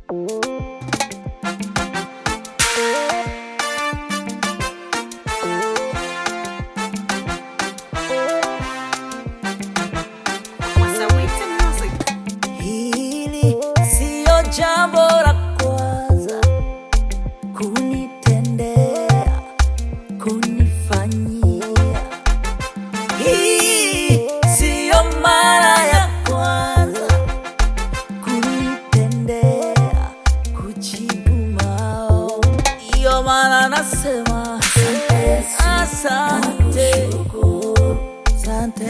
Hili siyo jambo la kwanza kunitendea, kunifanyia. Hii siyo mara ya kwanza kunitendea, kujibu maombi. Ndiyo maana nasema asante, asante,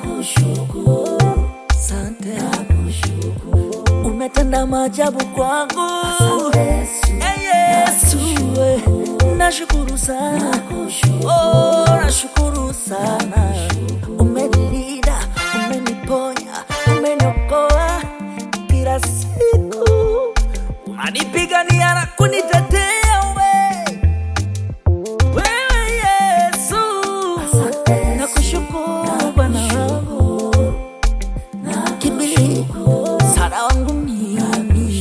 asante, umetenda maajabu kwangu. Eh, Yesu, eh, nashukuru sana, oh, nashukuru sana. Umenilinda, umeniponya, umeniokoa kila siku, unanipigania na kunitetea we wewe Yesu, nakushukuru Bwana wangu kimbilio msaada wangu mimi.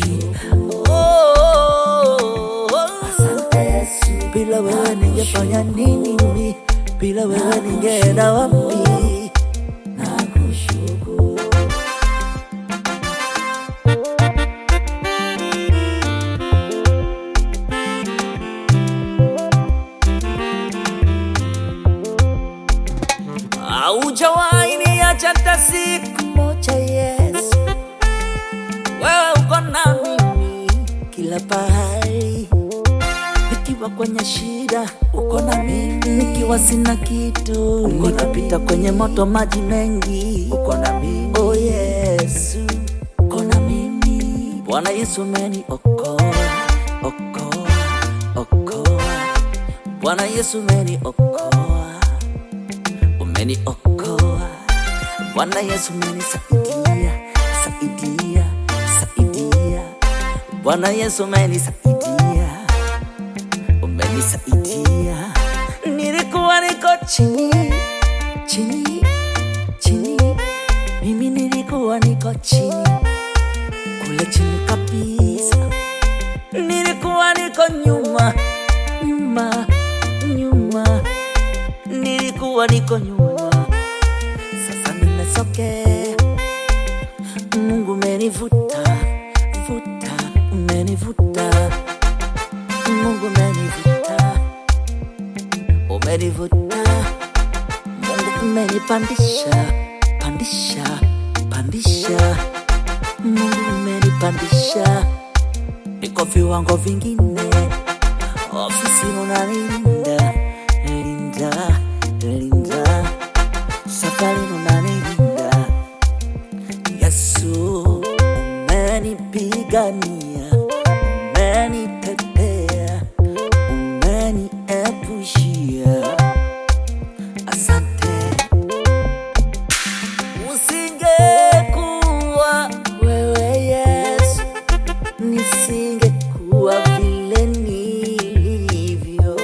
Oh, bila wewe ningefanya nini mimi? Bila wewe ningeenda wapi? Haujawahi niacha hata siku moja Yesu, wewe uko na mimi kila pahali, nikiwa kwenye shida uko na mimi, nikiwa sina kitu uko napita kwenye moto maji mengi uko na mimi. Oh Yesu, uko na mimi. Bwana Yesu umeniokoa, okoa, okoa. Bwana Yesu umeniokoa umeniokoa Bwana Yesu umenisaidia saidia saidia Bwana Yesu umenisaidia umenisaidia nilikuwa niko chini chini chini mimi nilikuwa niko chini kule chini kabisa nilikuwa niko nyuma nyuma nyuma nilikuwa niko nyuma, sasa nimesogea. Mungu umenivuta vuta, umenivuta Mungu umenivuta, umenivuta Mungu umenipandisha pandisha pandisha, Mungu umenipandisha, niko viwango vingine, ofisi unanilinda linda linda, safari unanilinda Yesu, umenipigania, umenitetea, umeniepushia. Asante. Usingekuwa wewe Yesu, nisingekuwa vile nilivyo.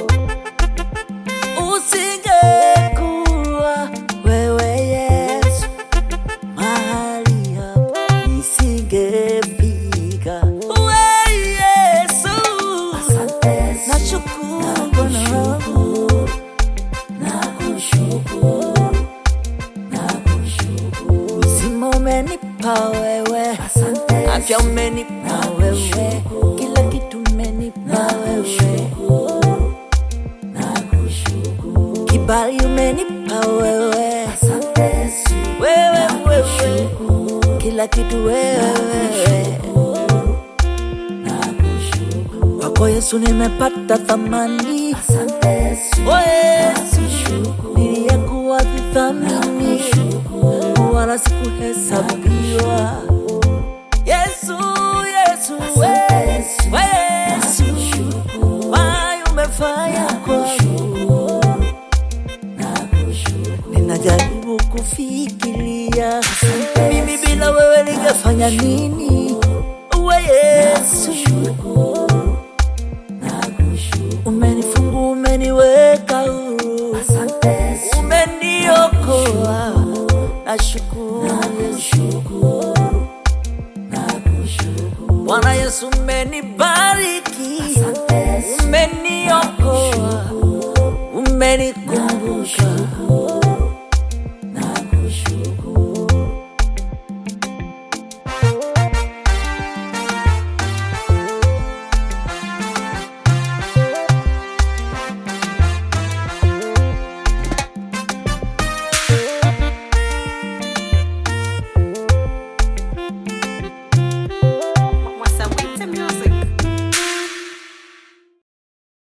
Usingekuwa wewe Yesu, mahali hapa nisingefika. We Yesu, nashukuru Bwana wangu, uzima umenipa wewe, afya umenipa wewe, kila kitu umenipa wewe, kibali umenipa wewe, wewe wewe, kila kitu wewe kwako Yesu nimepata thamani, o Yesu niliyekuwa vithamini wala sikuhesabiwa. Yesu, Yesu, we, we Yesu, wai umefanya kwangu, ninajaribu kufikiria mimi bila wewe ningefanya nini? We Yesu, umenifungua, umeniweka huru, umeniokoa. Nashukuru Yesu, Bwana Yesu, ume umenibariki, umeniokoa, umenikumbuka